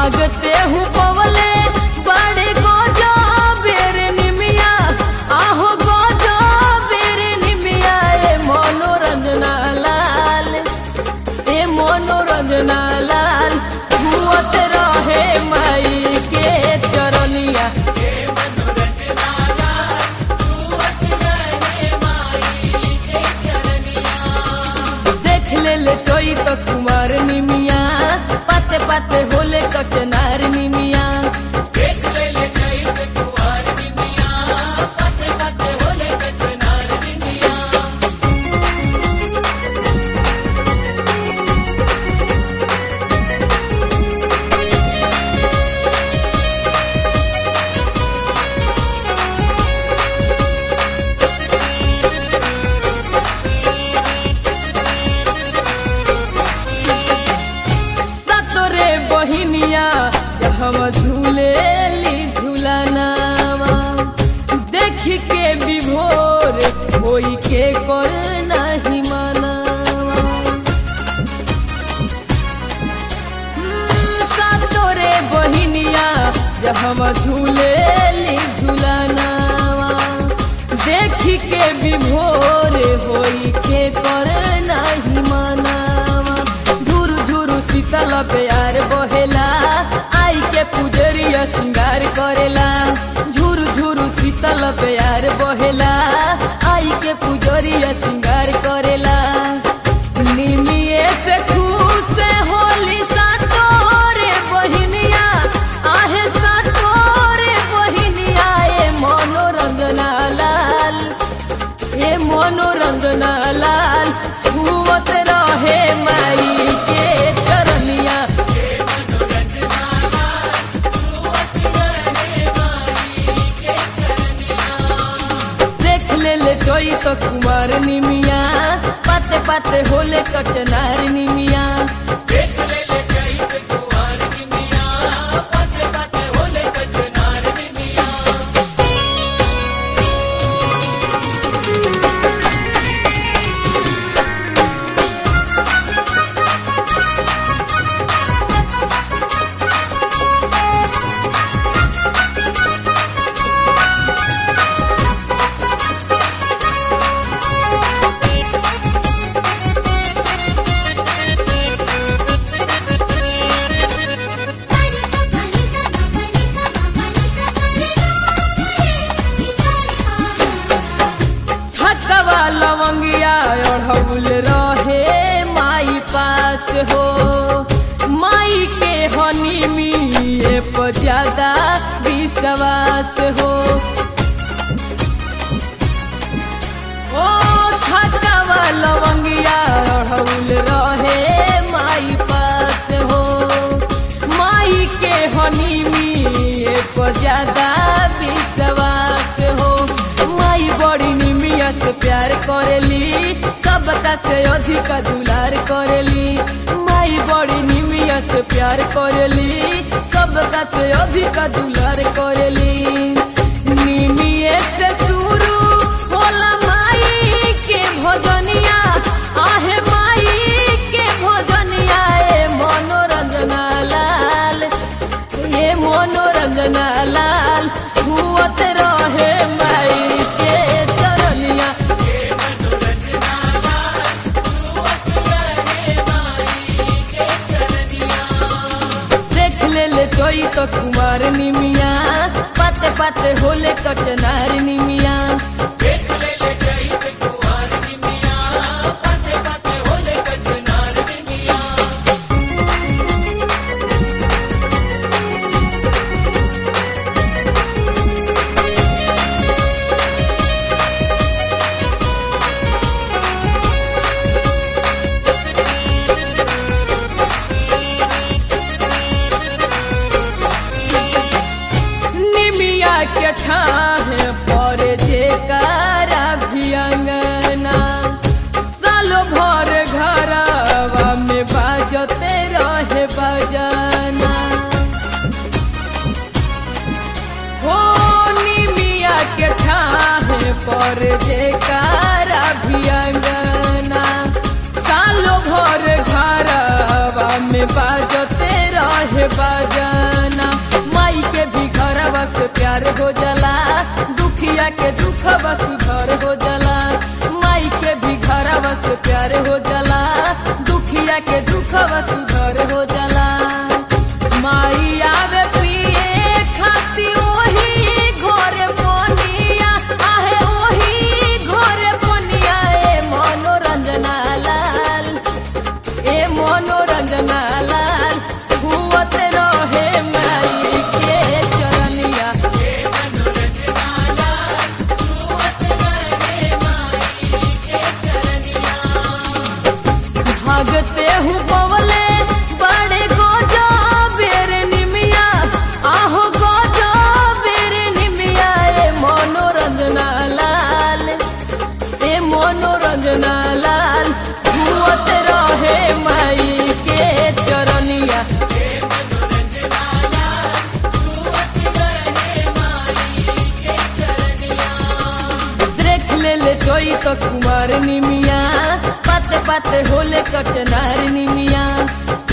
मागते हूँ पवले बड़े गोजो बेरे निमिया आहो गोजो बेरे निमिया ए मनोरंजना लाल ए मनोरंजना लाल हुअत रहे माई के चरनिया देख ले ले चोई तो कुमार निमिया पाते पाते होले कचनार निमिया सतोरे बहिनिया हम झूले ली झूलनावा देख के विभोर होई के कर नहीं मनावा सतोरे बहिनिया हम झूले ली झूलनावा देख के विभोर होई के कर नहीं मनावा झुर झुर शीतल प्यार बहेला आई के पुजरिया श्रृंगार करेला झुर झुर शीतल प्यार बहेला आई के पुजरिया श्रृंगार करेला निमिये से खुश होली सातोरे बहिनिया आहे सातोरे बहिनिया ए मनोरंजना लाल ए मनोरंजना लाल छुअत रहे माई के चरनिया देख ले ले चोई तो कुमार निमिया पाते पाते होले कचनार निमिया छकवा लवंगिया अढ़ौल रहे माई पास हो माई के हनी में पर ज्यादा विश्वास हो ओ छकवा लवंगिया अढ़ौल रहे माई पास हो माई के हनी में पर ज्यादा विश्वास हो माई बड़ी निमिया से प्यार करेली सबका से अधिक दुलार करेली माई बड़ी निमिया से प्यार करेली सबका से अधिक दुलार करेली निमिये से शुरू होला माई के भजनिया आहे माई के भजनिया ए मनोरंजना लाल ये मनोरंजना लाल हुअत रहे माई के चरनिया देख ले ले चोई तो कुमार निमिया पाते पाते होले कचनार निमिया निमिया के छाहे पर जेकारा भी अंगना सालो भर घरवा में बाजते रहे बजाना हो निमिया के छाहे पर जेकारा भी अंगना सालो भर घरवा में बाजते रहे के बाजाना माई के भी घरवा से प्यार हो जाला दुखिया के दुखवा सुधर हो जाला माई के भी घरवा से प्यार हो जाला दुखिया के दुखवा सुधर हो जाला माई आवे पिए खाती ओही घोरे पोनिया आहे ओही घोरे पोनिया ए मनोरंजना लाल ए मनोरंजना लाल हुवत रहे माई के चरनिया भागते हूँ बवले बड़े गोजो बेरे निमिया आहो गोजो बेरे निमिया ए मनोरंजना लाल ए मनोरंजना लाल हुवत रहे माई के चरनिया देख ले ले चोई तो कुमार निमिया पाते पाते होले कचनार निमिया